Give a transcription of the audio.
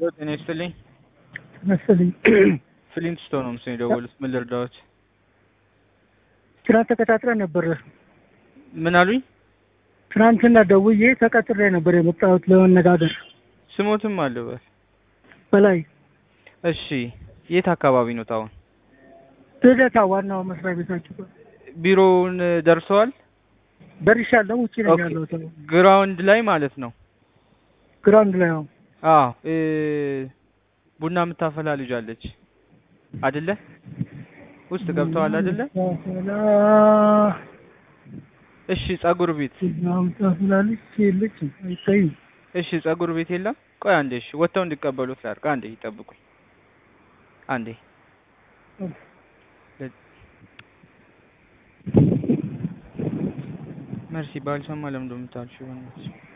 ጤና ይስጥልኝ። መሰለኝ ፍሊንት ስቶን ነው ምስል የደወሉት። ምን ልርዳዎት? ትናንት ተቀጣጥረን ነበር። ምን አሉኝ? ትናንትና ደውዬ ተቀጥሬ ነበር የመጣሁት ለመነጋገር። ስሞትም አለበት። በላይ እሺ፣ የት አካባቢ ነው አሁን? ልደታ ዋናው መስሪያ ቤታችሁ ጋር ቢሮውን ደርሰዋል? ደርሻለሁ። ውጭ ነኝ ኦኬ። ያለሁት ግራውንድ ላይ ማለት ነው። ግራውንድ ላይ ነው። አዎ እ ቡና የምታፈላ ልጅ አለች አይደለ? ውስጥ ገብተዋል አይደለ? ታፈላ- እሺ፣ ጸጉር ቤት ቡናም ታፈላለች የለች አይታይም። እሺ፣ ጸጉር ቤት የለም። ቆይ አንዴ፣ እሺ፣ ወጥተው እንዲቀበሉት ላድርግ። አንዴ ይጠብቁኝ። አንዴ መርሲ ባልሰማ ለምን እንደምታልሽው በእናትሽ